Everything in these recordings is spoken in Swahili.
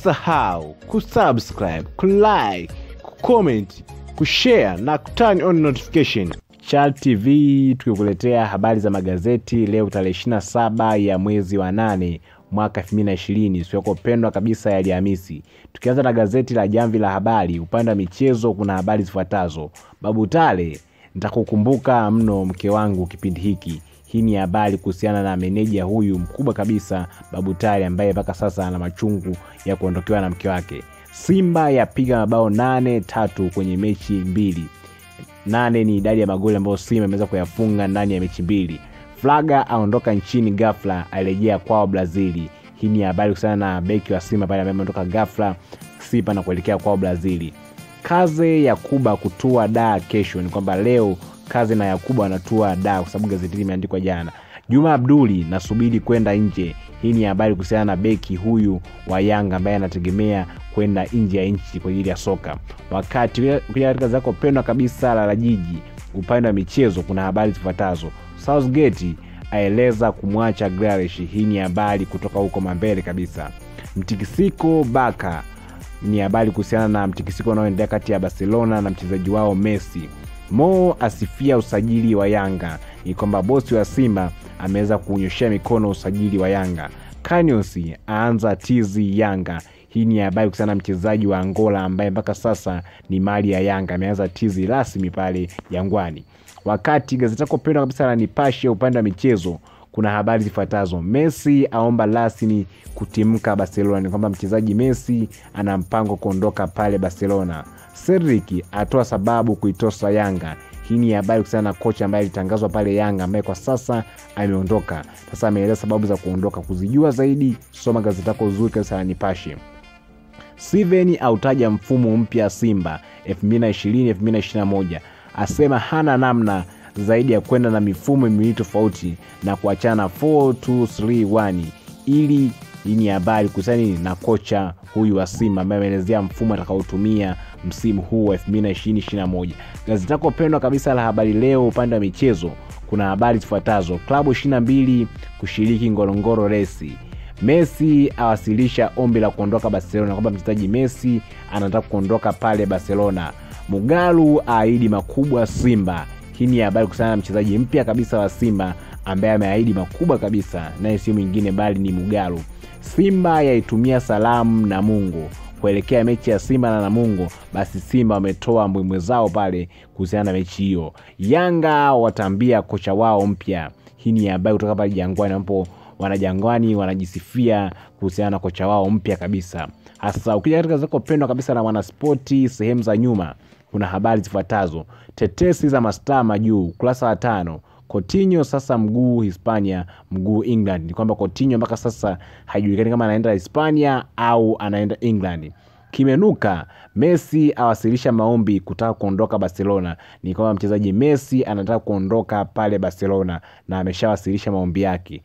Usisahau kusubscribe, kulike, kucomment, kushare na kuturn on notification. Chal TV tukikuletea habari za magazeti leo tarehe 27 ya mwezi wa nane mwaka 2020 siku yako pendwa kabisa ya Alhamisi. Tukianza na gazeti la Jamvi la Habari, upande wa michezo kuna habari zifuatazo. Babu Tale, nitakukumbuka mno mke wangu kipindi hiki. Hii ni habari kuhusiana na meneja huyu mkubwa kabisa Babu Tale ambaye mpaka sasa ana machungu ya kuondokewa na mke wake. Simba yapiga mabao nane tatu kwenye mechi mbili. Nane ni idadi ya magoli ambayo Simba imeweza kuyafunga ndani ya mechi mbili. Flaga aondoka nchini ghafla, arejea kwao Brazili. Hii ni habari kuhusiana na beki wa Simba pale ambaye ameondoka ghafla Simba na kuelekea kwao Brazili. Kaze Yakuba kutua da kesho, ni kwamba leo Kaze na Yakuba wanatua da, kwa sababu gazeti hili imeandikwa jana. Juma Abduli nasubiri kwenda nje. Hii ni habari kuhusiana na beki huyu wa Yanga ambaye anategemea kwenda nje ya nchi kwa ajili ya soka. Wakati kuja katika zako pendwa kabisa la la jiji, upande wa michezo kuna habari zifuatazo. Southgate aeleza kumwacha Grealish. Hii ni habari kutoka huko mambele kabisa. Mtikisiko Baka ni habari kuhusiana na mtikisiko unaoendelea kati ya Barcelona na mchezaji wao Messi. Mo asifia usajili wa Yanga. Ni kwamba bosi wa Simba ameweza kunyoshea mikono usajili wa Yanga. Kanyos aanza tizi Yanga. Hii ni habari kuhusiana na mchezaji wa Angola ambaye mpaka sasa ni mali ya Yanga, ameanza tizi rasmi pale Jangwani. Wakati gazeti lako pendwa kabisa la Nipashe upande wa michezo kuna habari zifuatazo. Messi aomba rasmi kutimka Barcelona. Ni kwamba mchezaji Messi ana mpango kuondoka pale Barcelona. Cedric atoa sababu kuitosa Yanga. Hii ni habari kuhusiana na kocha ambaye alitangazwa pale Yanga ambaye kwa sasa ameondoka. Sasa ameeleza sababu za kuondoka. Kuzijua zaidi, soma gazeti lako zuri kabisa la Nipashe. Steven autaja mfumo mpya Simba 2020 2021 asema hana namna zaidi ya kwenda na mifumo miwili tofauti na kuachana na 4231 ili hii ni habari kuhusiana na kocha huyu wa Simba ambaye ameelezea mfumo atakaotumia msimu huu wa 2020-2021. Gazeti lako pendwa kabisa la Habari Leo upande wa michezo kuna habari zifuatazo: klabu 22 kushiriki Ngorongoro resi Messi awasilisha ombi la kuondoka Barcelona, kwamba mchezaji Messi anataka kuondoka pale Barcelona. Mugalu aahidi makubwa Simba. Hii ni habari kuhusiana na mchezaji mpya kabisa wa Simba ambaye ameahidi makubwa kabisa, naye si mwingine bali ni Mugalu. Simba yaitumia salamu Namungo kuelekea mechi ya Simba na Namungo. Basi Simba wametoa mbwembwe zao pale kuhusiana na mechi hiyo. Yanga watambia kocha wao mpya. Hii ni habari kutoka pale Jangwani ambapo wanajangwani wanajisifia kuhusiana na kocha wao mpya kabisa. Hasa ukija katika zako pendwa kabisa na Mwanaspoti sehemu za nyuma, kuna habari zifuatazo: tetesi za mastaa majuu, ukurasa wa tano. Coutinho sasa mguu Hispania, mguu England. Ni kwamba Coutinho mpaka sasa haijulikani kama anaenda Hispania au anaenda England. Kimenuka, Messi awasilisha maombi kutaka kuondoka Barcelona. Ni kwamba mchezaji Messi anataka kuondoka pale Barcelona na ameshawasilisha maombi yake.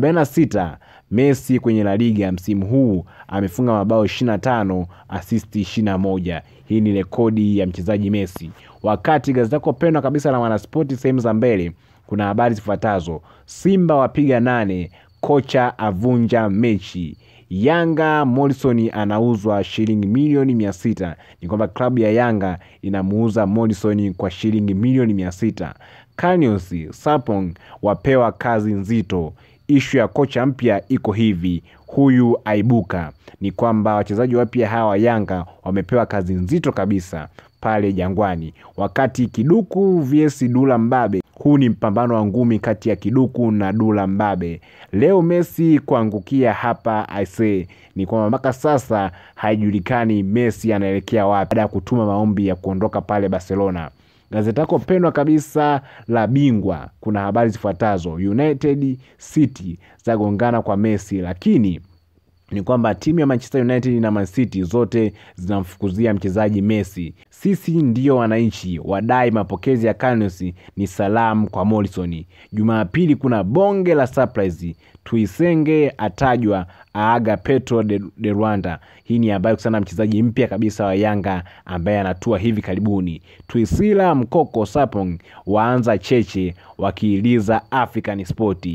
46 Messi kwenye La Liga msimu huu amefunga mabao 25, asisti 21. Hii ni rekodi ya mchezaji Messi. Wakati gazeti lako pendwa kabisa la Mwanaspoti sehemu za mbele kuna habari zifuatazo: Simba wapiga nane, kocha avunja mechi. Yanga Morrison anauzwa shilingi milioni mia sita. Ni kwamba klabu ya Yanga inamuuza Morrison kwa shilingi milioni mia sita. Kanyos Sapong wapewa kazi nzito. Ishu ya kocha mpya iko hivi, huyu aibuka. Ni kwamba wachezaji wapya hawa Yanga wamepewa kazi nzito kabisa pale Jangwani, wakati Kiduku vs Dula Mbabe. Huu ni mpambano wa ngumi kati ya Kiduku na Dula Mbabe. Leo Messi kuangukia hapa aise, ni kwamba mpaka sasa haijulikani Messi anaelekea wapi baada ya kutuma maombi ya kuondoka pale Barcelona. Gazeti lako pendwa kabisa la Bingwa kuna habari zifuatazo: United City zagongana kwa Messi, lakini ni kwamba timu ya Manchester United na Man City zote zinamfukuzia mchezaji Messi. Sisi ndio wananchi wadai mapokezi ya Kanyos ni salamu kwa Morrison. Jumapili kuna bonge la surprise, Tuisenge atajwa aaga Petro de, de Rwanda. Hii ni habari kuhusiana na mchezaji mpya kabisa wa Yanga ambaye anatua hivi karibuni. Twisila Mkoko Sapong waanza cheche wakiiliza African Sport.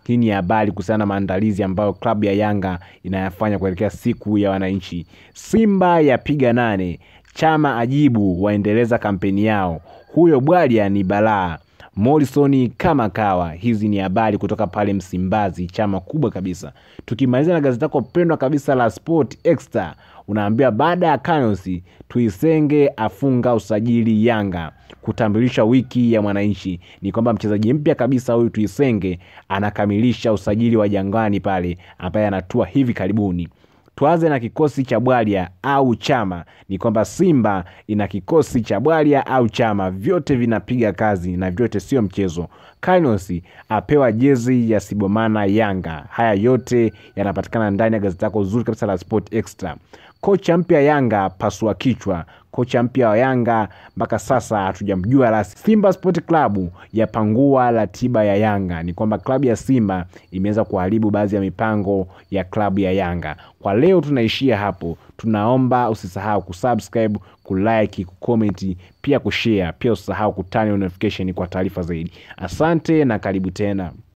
hii ni habari kuhusiana na maandalizi ambayo klabu ya Yanga inayafanya kuelekea siku ya wananchi. Simba yapiga nane, Chama ajibu waendeleza kampeni yao, huyo bwalya ni balaa. Morrison kama kawa. Hizi ni habari kutoka pale Msimbazi, chama kubwa kabisa. Tukimaliza na gazeti lako pendwa kabisa la Sport Extra, unaambiwa baada ya Kanyos Tuisenge afunga usajili Yanga kutambulisha wiki ya Mwananchi. Ni kwamba mchezaji mpya kabisa huyu Tuisenge anakamilisha usajili wa Jangwani pale, ambaye anatua hivi karibuni. Tuanze na kikosi cha Bwalya au Chama. Ni kwamba Simba ina kikosi cha Bwalya au Chama, vyote vinapiga kazi na vyote sio mchezo. Kainos apewa jezi ya Sibomana Yanga. Haya yote yanapatikana ndani ya gazeti lako zuri kabisa la Sport Extra. Kocha mpya Yanga pasua kichwa. Kocha mpya wa Yanga mpaka sasa hatujamjua rasmi. Simba Sport Club yapangua ratiba ya Yanga. Ni kwamba klabu ya Simba imeweza kuharibu baadhi ya mipango ya klabu ya Yanga. Kwa leo tunaishia hapo. Tunaomba usisahau kusubscribe, kulike, kucomment, pia kushare. Pia usisahau kutani notification kwa taarifa zaidi. Asante na karibu tena.